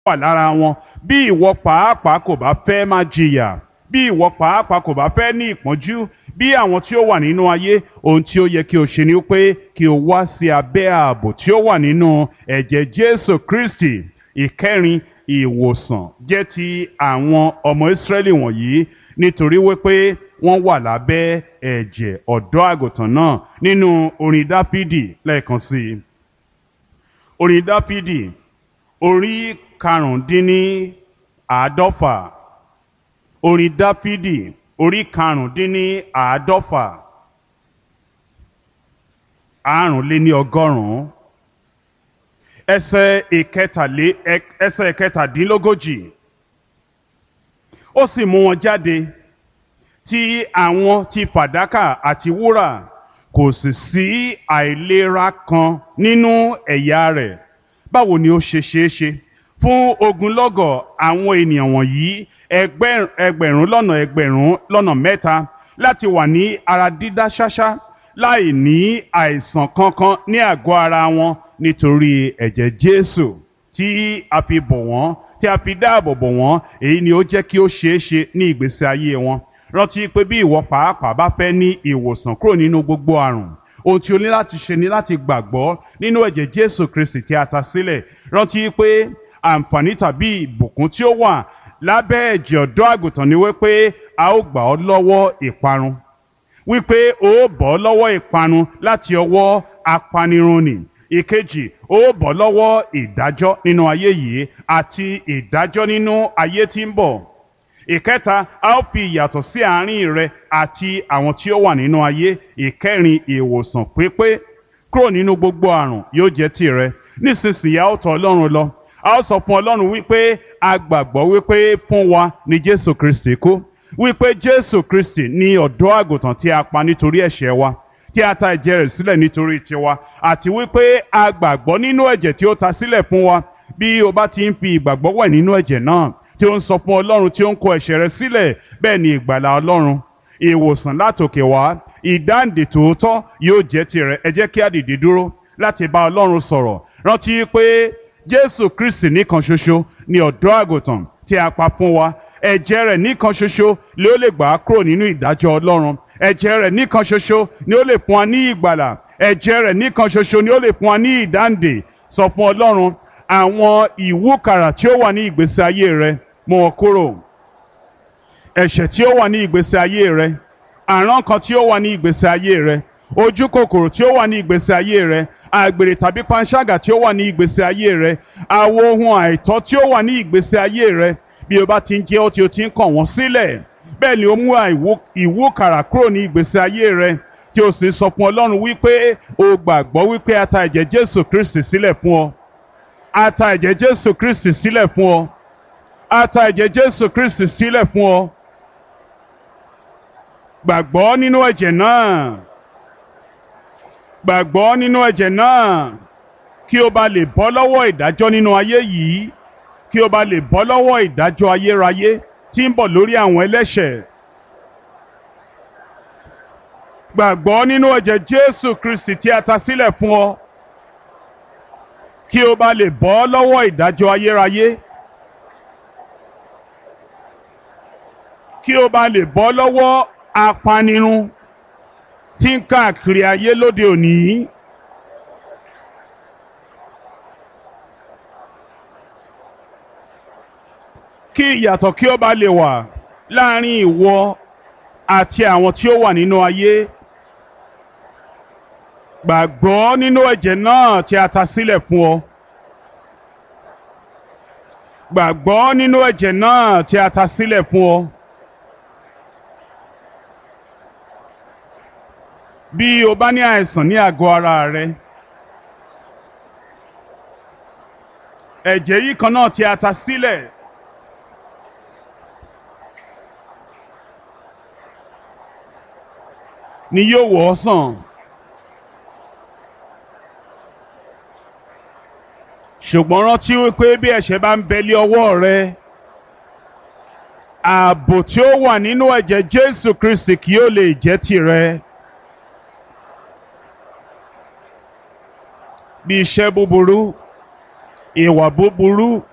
wà lára wọn bí ìwọ pàápàá kò bá fẹ́ máa jìyà bí ìwọ pàápàá kò bá fẹ́ ní ìpọ́njú bí àwọn tí ó wà nínú ayé ohun tí ó yẹ kí o ṣe ni pé kí o wá sí abẹ́ ààbò tí ó wà nínú ẹ̀jẹ̀ Jésù Kristi ìkẹrin ìwòsàn jẹ́ ti àwọn ọmọ Ísírẹ́lì wọ̀nyí nítorí wípé wọ́n wà lábẹ́ ẹ̀jẹ̀ ọ̀dọ́ àgùntàn náà nínú orin Dáfídì lẹ́ẹ̀kan sí i orin Dáfídì orí karùndínní àádọ́fà orin Dáfídì orí karùndínní àádọ́fà àrùnléní ọgọ́rùn-ún ẹsẹ̀ ìkẹtàlé ẹsẹ̀ ìkẹtàdínlógójì ó sì mú wọn jáde tí àwọn ti fàdákà àti wúrà kò sì sí àìlera kan nínú ẹ̀yà rẹ̀ báwo ni ó ṣe ṣeé ṣe fún ogunlọ́gọ̀ àwọn ènìyàn wọ̀nyí ẹgbẹ̀rún lọ́nà ẹgbẹ̀rún lọ́nà mẹ́ta láti wà ní ara dídá ṣáṣá láì ní àìsàn kankan ní àgọ́ ara wọn nítorí ẹ̀jẹ̀ Jésù tí a fi bọ̀ wọ́n tí a fi dáàbò bò wọ́n èyí ni ó jẹ́ kí ó ṣeé ṣe ní ìgbésí ayé wọn rántí pé bí ìwọ pàápàá bá fẹ́ ní ìwòsàn kúrò nínú gbogbo àrùn ohun tí o ní láti ṣe ni láti gbàgbọ́ nínú ẹ̀jẹ̀ Jésù Kristi tí a ta sílẹ̀ rántí pé àǹfààní tàbí ìbùkún tí ó wà lábẹ́ ẹ̀jẹ̀ ọ̀dọ́ àgùntàn ni wípé a ó gbà ọ́ lọ́wọ́ ìparun wípé o ó bọ́ lọ́wọ́ ìparun láti ọwọ́ apanirun nì ìkejì ó bọ́ lọ́wọ́ ìdájọ́ nínú ayé yìí àti ìdájọ́ nínú ayé tí ń bọ̀ ìkẹta a ó fi ìyàtọ̀ sí àárín rẹ àti àwọn tí ó wà nínú ayé ìkẹrin ìwòsàn pípé kúrò nínú gbogbo àrùn yóò jẹ́ tìrẹ nísinsìnyí a ó tọ̀ Ọlọ́run lọ a ó sọ fún Ọlọ́run wípé a gbàgbọ́ wípé fún wa ni Jésù Kristi kú wípé Jésù Kristi ni ọ̀dọ́ àgùntàn tí a pa nítorí ẹ̀ṣẹ̀ wa tí a ta ẹ̀jẹ̀ rẹ̀ sílẹ̀ nítorí tiwa àti wípé a gbàgbọ́ nínú ẹ̀jẹ̀ tí ó ta sílẹ̀ fún wa bí o bá ti ń fi ìgbàgbọ́ wẹ̀ nínú ẹ̀jẹ̀ náà tí ó ń sọ fún Ọlọ́run tí ó ń kó ẹ̀ṣẹ̀ rẹ̀ sílẹ̀ bẹ́ẹ̀ ni ìgbàlà Ọlọ́run ìwòsàn látòkè wá ìdáǹdè tòótọ́ yóò jẹ́ tirẹ̀ ẹ jẹ́ kí a dìde dúró láti bá Ọlọ́run sọ̀rọ̀ rántí pé Jésù Kristi nìkan ṣoṣo ni ọ̀dọ́ àgùntàn tí a pa fún wa ẹ̀jẹ̀ rẹ̀ nìkan ṣoṣo ló lè gbà á kúrò nínú ìdájọ́ Ọlọ́run ẹ̀jẹ̀ rẹ̀ nìkan ṣoṣo ni ó lè fún wa ní ìgbàlà ẹ̀jẹ̀ rẹ̀ nìkan ṣoṣo ni ó lè fún wa ní ìdáǹdè sọ fún Ọlọ́run àwọn ìwúkàrà tí ó wà ní ìgbésí ayé rẹ mú wọn kúrò ẹ̀ṣẹ̀ tí ó wà ní ìgbésí ayé rẹ àrán kan tí ó wà ní ìgbésí ayé rẹ ojú kòkòrò tí ó wà ní ìgbésí ayé rẹ àgbèrè tàbí panṣágà tí ó wà ní ìgbésí ayé rẹ àwọn ohun àìtọ́ tí ó wà ní ìgbésí ayé rẹ bí o bá ti ń jẹ́ ó tí o ti ń kàn wọ́n sílẹ̀ bẹ́ẹ̀ ni ó mú ìwúkàrà kúrò ní ìgbésí ayé rẹ tí o sì sọ fún Ọlọ́run wípé o gbàgbọ́ wípé a ta ẹ̀jẹ̀ Jésù Kristi sílẹ̀ fún ọ a ta ẹ̀jẹ̀ Jésù Kristi sílẹ̀ fún ọ a ta ẹ̀jẹ̀ Jésù Kristi sílẹ̀ fún ọ gbàgbọ́ nínú ẹ̀jẹ̀ náà gbàgbọ́ nínú ẹ̀jẹ̀ náà kí o bá lè bọ́ lọ́wọ́ ìdájọ́ nínú ayé yìí kí o bá lè bọ́ lọ́wọ́ ìdájọ́ ayérayé tí ń bọ̀ lórí àwọn ẹlẹ́ṣẹ̀ gbàgbọ́ nínú ẹ̀jẹ̀ Jésù Kristi tí a ta sílẹ̀ fún ọ kí o bá lè bọ́ lọ́wọ́ ìdájọ́ ayérayé kí o bá lè bọ́ lọ́wọ́ apanirun tí ń káàkiri ayé lóde òní. kí ìyàtọ̀ kí ó bá lè wà láàrin ìwọ àti àwọn tí ó wà nínú ayé. gbàgbọ́ nínú ẹ̀jẹ̀ náà tí a ta sílẹ̀ fún ọ. gbàgbọ́ nínú ẹ̀jẹ̀ náà tí a ta sílẹ̀ fún ọ. bí o bá ní àìsàn ní àgọ́ ara rẹ ẹ̀jẹ̀ yìí kan náà tí a ta sílẹ̀ ni yóò wò ọ́ sàn. ṣùgbọ́n rántí wípé bí ẹ̀ṣẹ̀ bá ń bẹ̀lẹ̀ ọwọ́ rẹ ààbò tí ó wà nínú ẹ̀jẹ̀ Jésù Kristi kì yóò lè jẹ́ tìrẹ. bí iṣẹ́ búburú ìwà búburú